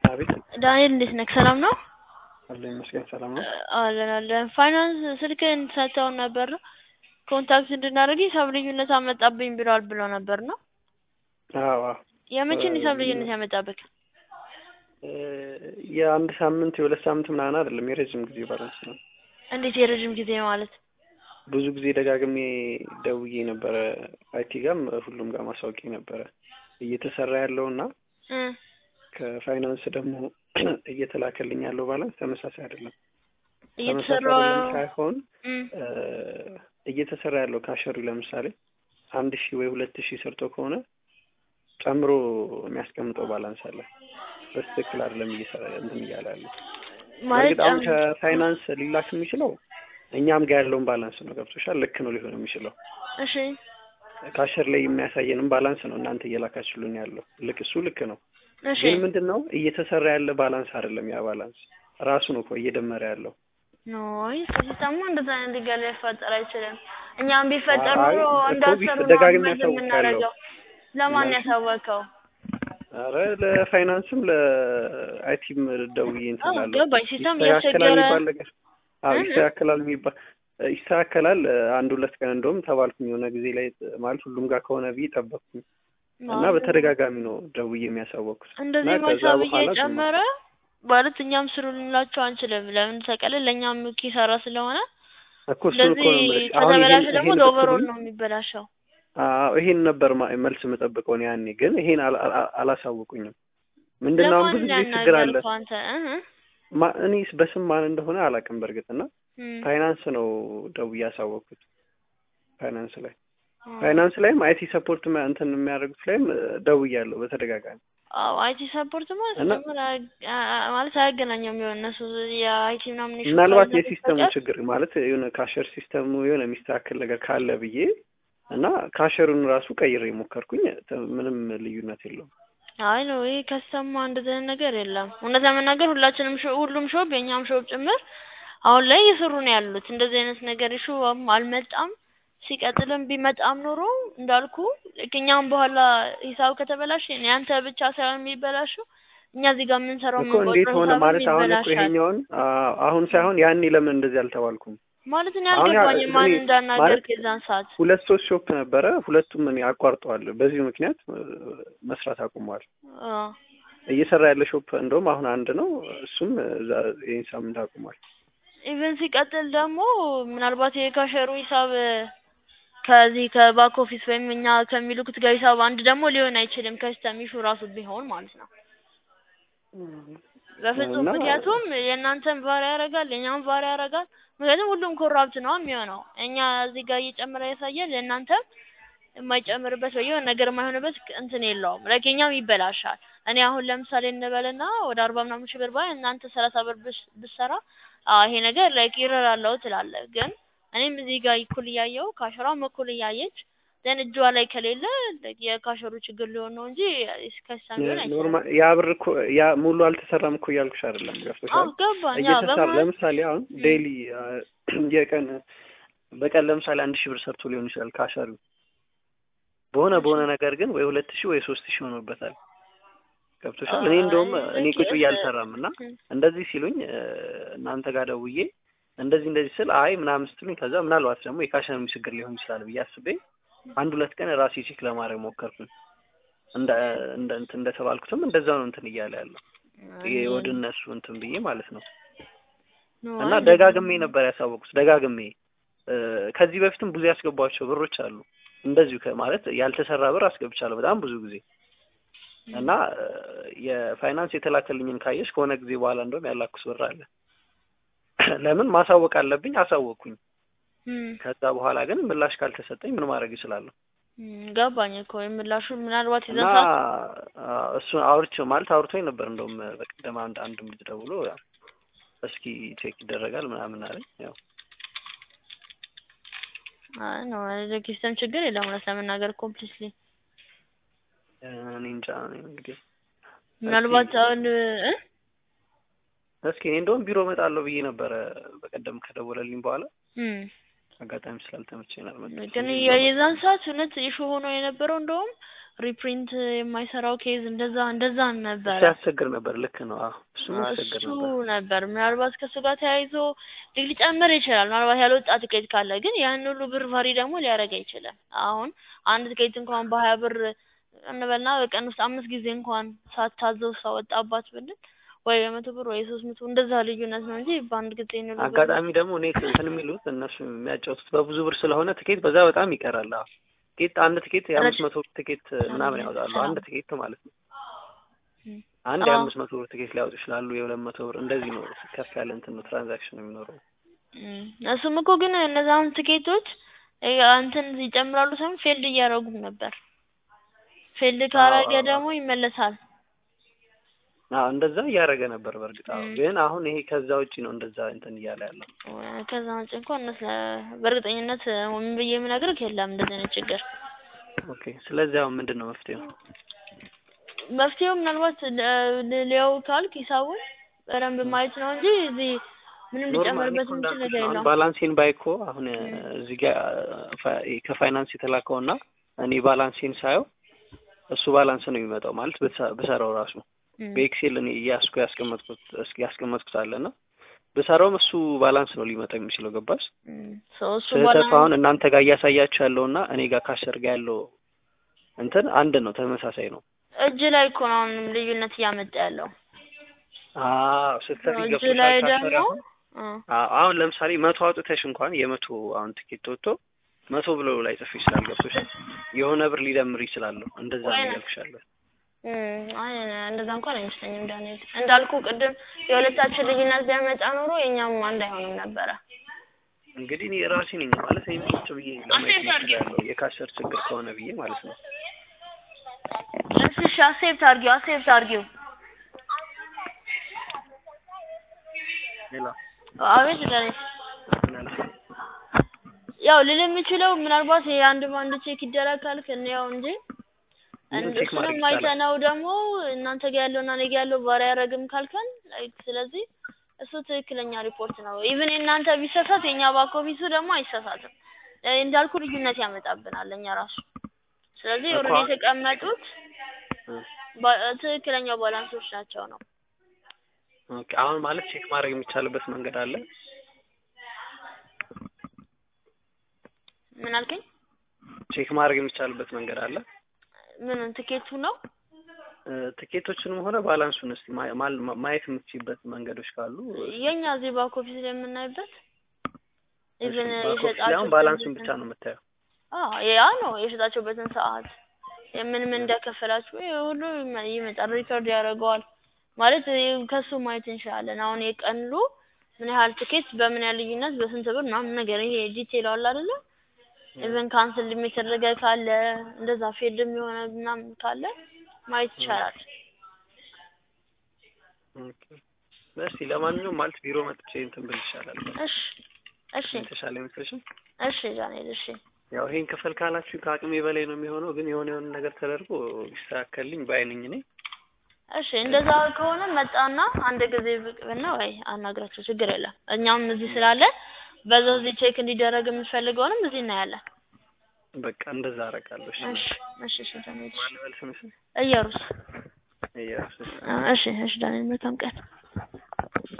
አቤት ዳንኤል እንዴት ነህ? ሰላም ነው? አለ ይመስገን ሰላም ነው። አለን አለን። ፋይናንስ ስልክህን ሰጥተውን ነበር ነው ኮንታክት እንድናደርግ ሂሳብ ልዩነት አመጣብኝ ብለዋል ብሎ ነበር ነው። አዎ አዎ። የመቼን ሂሳብ ልዩነት ያመጣብህ? እ የአንድ ሳምንት የሁለት ሳምንት ምናምን አይደለም የረጅም ጊዜ ባላንስ ነው። እንዴት የረጅም ጊዜ ማለት? ብዙ ጊዜ ደጋግሜ ደውዬ ነበረ አይቲ ጋም ሁሉም ጋር ማሳወቂ ነበረ እየተሰራ ያለውና እ ከፋይናንስ ደግሞ እየተላከልኝ ያለው ባላንስ ተመሳሳይ አይደለም። እየተሰራ ተመሳሳይ አይደለም ሳይሆን እ እ እየተሰራ ያለው ካሸሩ ለምሳሌ አንድ ሺህ ወይ ሁለት ሺህ ሰርቶ ከሆነ ጨምሮ የሚያስቀምጠው ባላንስ አለ። በትክክል አይደለም እየሰራ እንትን እያለ ያለው ማለት በእርግጥ አሁን ጨም- ከፋይናንስ ሊላክ የሚችለው እኛም ጋር ያለውን ባላንስ ነው። ገብቶሻል? ልክ ነው ሊሆን የሚችለው እሺ ካሸር ላይ የሚያሳየንም ባላንስ ነው እናንተ እየላካችሁልን ያለው ልክ እሱ ልክ ነው። እሺ ግን ምንድን ነው እየተሰራ ያለ ባላንስ አይደለም። ያ ባላንስ ራሱ ነው እኮ እየደመረ ያለው። ኖይ ሲስተሙ እንደዛ አይነት ነገር ሊፈጠር አይችልም። እኛም ቢፈጠር አይ ኖሮ እኮ እንዳሰሩ ቢፍ- ደጋግሜ ነው ያሳውቃለሁ። የምናደርገው። ለማን ማለት ያሳወቀው? አረ ለፋይናንስም ለአይቲም ደውዬ እንትን አዎ እላለሁ። ገባኝ። ሲስተም ይስተካከላል እያስቸገረ የሚባል ነገር አዎ እህ። ይስተካከላል የሚባል ይስተካከላል። አንድ ሁለት ቀን እንደውም ተባልኩኝ የሆነ ጊዜ ላይ ማለት ሁሉም ጋር ከሆነ ብዬ ጠበቅኩኝ እና በተደጋጋሚ ነው ደውዬ የሚያሳወቅኩት እና እንደዚህ ከዛ መሳብ በኋላ ዝም እየጨመረ ማለት እኛም ስሩ ልንላቸው አንችልም። ለምን ተቀለ ለእኛም ኪሳራ ስለሆነ እኮ እሱን እኮ እንደዚህ ነው የምልሽ። አሁን ከተበላሸ ይሄን ደግሞ ይሄን ለኦቨሮል ብትሉኝ ነው የሚበላሸው። አዎ ይሄን ነበር ማ- መልስ የምጠብቀው እኔ ያኔ ግን ይሄን አላ- አላ- አላሳወቁኝም። ምንድን ነው አሁን ለማን ብዙ ጊዜ ችግር አለ። ያናገርከው አንተ? እህ ማ- እኔ በስም ማን እንደሆነ አላውቅም በእርግጥ እና እም። ፋይናንስ ነው ደውዬ ያሳወቅኩት ፋይናንስ ላይ አዎ። ፋይናንስ ላይም አይቲ ሰፖርት ማ- እንትን የሚያደርጉት ላይም ደውያለሁ በተደጋጋሚ አዎ አይቲ ሰፖርት ማለት እና ሲጀምር አያ- አ- ማለት አያገናኘውም። የሆነ እነሱ የአይቲ ምናምን ኢሹ ምናልባት ካልሆነ የሲስተሙ በስተቀር ችግር ማለት የሆነ ካሸር ሲስተሙ የሆነ የሚስተካከል ነገር ካለ ብዬ እና ካሸሩን ራሱ ቀይሬ ሞከርኩኝ። ተ- ምንም ልዩነት የለውም። አይ ነው ይሄ ከሰማ እንደዚህ አይነት ነገር የለም። እውነት ለመናገር ሁላችንም ሾ ሁሉም ሾፕ የኛም ሾፕ ጭምር አሁን ላይ እየሰሩ ነው ያሉት። እንደዚህ አይነት ነገር ኢሹ አልመጣም። ሲቀጥልም ቢመጣም ኖሮ እንዳልኩ ልክ እኛም በኋላ ሂሳብ ከተበላሸ ያንተ ብቻ ሳይሆን የሚበላሸው እኛ እዚህ ጋር የምንሰራው እኮ እንዴት የምንቆጥረው ሆነ ሂሳብም ማለት አሁን እኮ ይበላሻል። ይሄኛውን አ- አሁን ሳይሆን ያኔ ለምን እንደዚህ አልተባልኩም? ማለት እኔ አሁን ያ- አልገባኝም ማን እኔ እንዳናገርክ ማለት የዛን ሰዓት። ሁለት ሶስት ሾፕ ነበረ። ሁለቱም እኔ አቋርጠዋል። በዚህ ምክንያት እ፣ መስራት አቁመዋል። አዎ እየሰራ ያለ ሾፕ እንደውም አሁን አንድ ነው። እሱም እዛ ይህን ሳምንት አቁሟል። ኢቨን ሲቀጥል ደግሞ ምናልባት የካሸሩ ሂሳብ ከዚህ ከባክ ኦፊስ ወይም እኛ ከሚልኩት ጋር ሂሳብ አንድ ደግሞ ሊሆን አይችልም። ከስተም ኢሹ ራሱ ቢሆን ማለት ነው። በፍጹም እና ምክንያቱም የእናንተን ቫሪ ያደርጋል፣ የእኛም ቫሪ ያደርጋል። ምክንያቱም ሁሉም ኮራፕት ነው የሚሆነው። እኛ እዚህ ጋር እየጨመረ ያሳያል፣ የእናንተም የማይጨምርበት ወይ የሆነ ነገር የማይሆንበት እንትን የለውም። ላይክ የኛም ይበላሻል። እኔ አሁን ለምሳሌ እንበልና ወደ አርባ ምናምን ሺህ ብር ባይ እናንተ ሰላሳ ብር ብስ- ብትሰራ አዎ ይሄ ነገር ላይክ ይረር አለው ትላለህ። ግን እኔም እዚህ ጋር እኩል እያየው ካሸሯም እኩል እያየች ዘን እጇ ላይ ከሌለ like የካሸሩ ችግር ሊሆን ነው እንጂ ከሳም ሊሆን አይችልም። ኖርማል ያ ብር እኮ ያ ሙሉ አልተሰራም እኮ እያልኩሽ አይደለም። አዎ ገብቶሻል? ገባኝ። አዎ እየተሰራ በመሀል ለምሳሌ አሁን ም፣ ዴይሊ የቀን በቀን ለምሳሌ አንድ ሺህ ብር ሰርቶ ሊሆን ይችላል ካሸሩ በሆነ እሺ በሆነ ነገር ግን ወይ ሁለት ሺህ ወይ ሶስት ሺህ ሆኖበታል። ገብቶሻል? እኔ አይ እንደውም እኔ ቁጭ በኬስ ብዬ አልሰራም እና እንደዚህ ሲሉኝ እ፣ እናንተ ጋር ደውዬ እንደዚህ እንደዚህ ስል አይ ምናምን ስትሉኝ ከዛ ምናልባት ደግሞ የካሸሩ ችግር ሊሆን ይችላል ብዬ አስቤ አንድ ሁለት ቀን ራሴ ቼክ ለማድረግ ሞከርኩኝ። እንደ እንደ እንትን እንደተባልኩትም እንደዛው ነው እንትን እያለ ያለው ይሄ እኔ ወደ እነሱ እንትን ብዬ ማለት ነው። ነው እና አይ እንደዚህ ደጋግሜ ነበር ያሳወቁት ደጋግሜ እ፣ ከዚህ በፊትም ብዙ ያስገባቸው ብሮች አሉ እንደዚሁ ከ- ማለት ያልተሰራ ብር አስገብቻለሁ በጣም ብዙ ጊዜ እና እ፣ የፋይናንስ የተላከልኝን ካየሽ ከሆነ ጊዜ በኋላ እንደውም ያላኩስ ብር አለ። ለምን ማሳወቅ አለብኝ አሳወቅኩኝ። እም፣ ከዛ በኋላ ግን ምላሽ ካልተሰጠኝ ምን ማድረግ እችላለሁ? እም፣ ገባኝ እኮ የምላሹ ምናልባት እና የዛን ሰዓት አ፣ እሱን አውርቼው ማለት አውርቶኝ ነበር እንደውም በቀደም አንድ አንድ ልጅ ደውሎ ያው እስኪ ቼክ ይደረጋል ምናምን አለኝ። ያው አይ ነው የሲስተም ችግር የለም እውነት ለመናገር ኮምፕሊትሊ እኔ እንጃ እኔ እንግዲህ እስኪ ምናልባት አሁን እ እስኪ እኔ እንደውም ቢሮ እመጣለሁ ብዬ ነበረ በቀደም ከደወለልኝ በኋላ እም አጋጣሚ ስላልተመቸኝ ነው አልመጣሁም። ግን ስለዚህ እዛው የዛን ሰዓት እውነት ኢሹ ሆኖ የነበረው እንደውም ሪፕሪንት የማይሰራው ኬዝ እንደዛ እንደዛ እሱ ነበረ። ያስቸግር ነበር። ልክ ነው። አዎ እሱም ያስቸግር እሱ ነበር። ነበር ምናልባት ከእሱ ጋር ተያይዞ ሊግ ሊጨምር ይችላል። ምናልባት ያልወጣ ትኬት ካለ ግን ያን ሁሉ ብር ቫሪ ደግሞ ሊያደርግ አይችልም። አሁን አንድ ትኬት እንኳን በሀያ ብር እንበልና በቀን ውስጥ አምስት ጊዜ እንኳን ሳታዘው ሳወጣባት ብንል ወይ በመቶ ብር ወይ ሶስት መቶ እንደዛ ልዩነት ነው እንጂ በአንድ ጊዜ ነው ብር አጋጣሚ ደግሞ እኔ እንትን የሚሉት እነሱ የሚያጫውቱት በብዙ ብር ስለሆነ ትኬት በዛ በጣም ይቀራል። አዎ ትኬት አንድ ትኬት የአምስት መቶ ብር ትኬት ምናምን ያወጣሉ። አንድ ትኬት ማለት ነው። አንድ አዎ። የአምስት መቶ ብር ትኬት ሊያወጡ ይችላሉ። የሁለት መቶ ብር እንደዚህ ነው። ከፍ ያለ እንትን ነው ትራንዛክሽን የሚኖረው። እም፣ እሱም እኮ ግን እነዛን ትኬቶች እ እንትን ይጨምራሉ ሳይሆን ፌልድ እያደረጉም ነበር። ፌልድ ካረገ አዎ። ደግሞ ይመለሳል። አዎ እንደዛ እያደረገ ነበር። በእርግጥ አዎ። እም። ግን አሁን ይሄ ከዛ ውጪ ነው እንደዛ እንትን እያለ ያለው። ከዛ ውጭ እንኳን እነሱ በእርግጠኝነት ምን ብዬ የምነግርህ የለም እንደዚህ አይነት ችግር። ኦኬ። ስለዚህ አሁን ምንድን ነው መፍትሄው? መፍትሄው ምናልባት ለ- ል- ሊያው ካልክ ሂሳቡን በደንብ ማየት ነው እንጂ እዚህ ምንም ኖርማሊ ሊጨምርበት እኮ የምችል እንዳልኩሽ ነገር ነው። አሁን የለውም። ባላንሴን ባይ እኮ አሁን እዚህ ጋር ፋ- ከፋይናንስ የተላከውና እኔ ባላንሴን ሳየው እሱ ባላንስ ነው የሚመጣው ማለት ብሰ- ብሰራው ራሱ እም፣ በኤክሴል እኔ እያስኩ ያስቀመጥኩት እስኪ ያስቀመጥኩት አለና ብሰራውም እሱ ባላንስ ነው ሊመጣ የሚችለው ገባሽ? እም። ሰው እሱ ስህተቱ ባላንስ አሁን እናንተ ጋር እያሳያችሁ ያለውና እኔ ጋር ካሸር ጋር ያለው እንትን አንድ ነው፣ ተመሳሳይ ነው። እጅ ላይ እኮ ነው አሁንም ልዩነት እያመጣ ያለው። አዎ ስትሰሪ እጅ ገብቶሻል። ላይ ካሸር ደግሞ አሁን እ አዎ፣ አሁን ለምሳሌ መቶ አውጥተሽ እንኳን የመቶ አሁን ትኬት ወጥቶ መቶ ብሎ ላይ ጽፍ ይችላል። ገብቶሻል? የሆነ ብር ሊደምር ይችላል። እንደዛ ነው ወይ- እያልኩሻለሁ። እም፣ አይ እንደዛ እንኳን አይመስለኝም ዳንኤል። እንዳልኩ ቅድም የሁለታችን ልዩነት ቢያመጣ ኖሮ የኛም አንድ አይሆንም ነበረ። እንግዲህ እኔ ራሴ ነኝ ማለት እኔ ቁጭ ብዬ ለማየት ሞክሬያለሁ የካሸር ችግር ከሆነ ብዬ ማለት ነው። እሺ እሺ፣ አሴፕት አድርጊው አሴፕት አድርጊው። ሌላ አቤት ዳንኤል። ምናልሽ ያው ልል የምችለው ምናልባት የአንድ በአንድ ቼክ ይደረግ ካልክ እንየው እንጂ ምንም እንደ ቼክ ማድረግ እሱንም ይቻላል። አይተነው ደግሞ እናንተ ጋር ያለውና እኔ ጋር ያለው ቫሪ አያደርግም ካልከን ላይክ ስለዚህ እሱ ትክክለኛ ሪፖርት ነው። ኢቭን የእናንተ ቢሳሳት የእኛ ባክ ኦፊሱ ደግሞ አይሳሳትም። እ እንዳልኩ ልዩነት ያመጣብናል እኛ ራሱ። ስለዚህ እኮ ኦልሬዲ አሁን- የተቀመጡት እ ባ- ትክክለኛ ባላንሶች ናቸው ነው። ኦኬ አሁን ማለት ቼክ ማድረግ የሚቻልበት መንገድ አለ። ምን አልከኝ? ቼክ ማድረግ የሚቻልበት መንገድ አለ። ምኑን ትኬቱ ነው? እ ትኬቶችንም ሆነ ባላንሱን እስቲ ማ- ማል- ማየት የምትችይበት መንገዶች ካሉ የኛ እዚህ ባክ ኦፊስ ላይ የምናይበት ኢቭን ባክ ኦፊስ ላይ አሁን ባላንሱን ብቻ ነው የምታየው። አዎ ያ ነው የሸጣችሁበትን ሰዓት ምን ምን እንደከፈላችሁ ይሄ ሁሉ ይመ- ይመጣል፣ ሪከርድ ያደርገዋል። ማለት ይሄ ከሱ ማየት እንችላለን። አሁን የቀኑ ምን ያህል ትኬት በምን ያህል ልዩነት በስንት ብር ምናምን ነገር ይሄ ዲቴል አለ አይደለ? ኢቨን ካንስል የሚደረገ ካለ እንደዛ ፌልም የሆነ ምናምን ካለ ማየት ይቻላል። ኦኬ እስቲ ለማንኛውም ማለት ቢሮ መጥቼ እንትን ብል ይሻላል። እሺ እሺ የተሻለ አይመስልሽም? እሺ ዳንኤል እሺ ያው ይሄን ክፈል ካላችሁ ከአቅሜ በላይ ነው የሚሆነው፣ ግን የሆነ የሆነ ነገር ተደርጎ ይስተካከልልኝ ባይ ነኝ እኔ። እሺ እንደዛ ከሆነ መጣና አንድ ጊዜ ብቅ ብና ወይ አናግራቸው ችግር የለም። እኛም እዚህ ስላለ በዛው እዚህ ቼክ እንዲደረግ የምትፈልገውንም እዚህ እናያለን። በቃ እንደዛ አደርጋለሁ። እሺ እሺ እሺ እሺ ዳንኤል ማን ልበል ስምሽን? እየሩስ እየራስሽ እሺ እሺ ዳንኤል መልካም ቀን